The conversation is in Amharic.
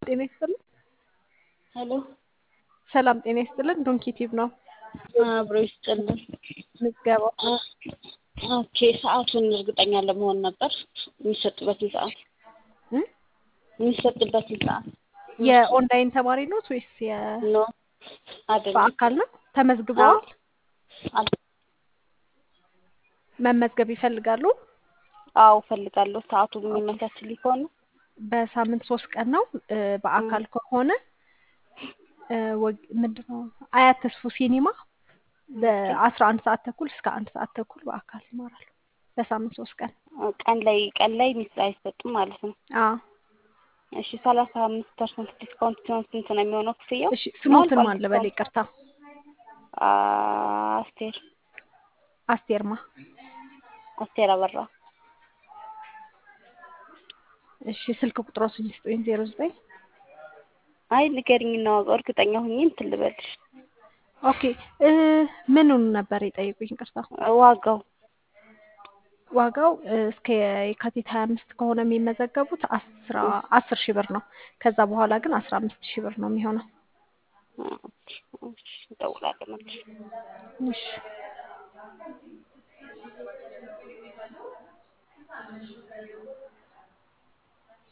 ጤና ይስጥልን። ሄሎ ሰላም ጤና ይስጥልን። ዶንኪ ቲዩብ ነው አብሮ ይስጥልን። ምዝገባው። ኦኬ ሰዓቱን እርግጠኛ ለመሆን ነበር የሚሰጥበትን ሰዓት እ? የሚሰጥበትን ሰዓት የኦንላይን ተማሪ ኖት ወይስ የ ኖ አይደለም። በአካል ነው? ተመዝግበዋል? አል- መመዝገብ ይፈልጋሉ? አዎ እፈልጋለሁ። ሰዓቱ የሚመቻችልኝ ከሆነ በሳምንት ሶስት ቀን ነው። እ፣ በአካል ከሆነ እ፣ ወግ- ምንድነው አያት ተስፉ ሲኒማ በአስራ አንድ ሰዓት ተኩል እስከ አንድ ሰዓት ተኩል በአካል ይማራሉ። በሳምንት ሶስት ቀን። ቀን ላይ ቀን ላይ ሚስ አይሰጡም ማለት ነው። አዎ እሺ ሰላሳ አምስት ፐርሰንት ዲስካውንት ሲሆን ስንት ነው የሚሆነው ክፍያው? እሺ ስሞትን ነው ማን ልበል? ይቅርታ አ- አስቴር አስቴርማ። አስቴር አበራ እሺ ስልክ ቁጥሮስን ይስጡኝ። ዜሮ ዘጠኝ አይ ንገሪኝና ዋጋው እርግጠኛ ሁኜ እንትን ልበልሽ። ኦኬ እ፣ ምኑን ነበር የጠየቁኝ? ይቅርታ ዋጋው ዋጋው እ፣ እስከ የካቲት ሀያ አምስት ከሆነ የሚመዘገቡት አስራ አስር ሺህ ብር ነው። ከዛ በኋላ ግን አስራ አምስት ሺህ ብር ነው የሚሆነው። ኦኬ፣ እሺ፣ እደውላለሁ መልሼ። እሺ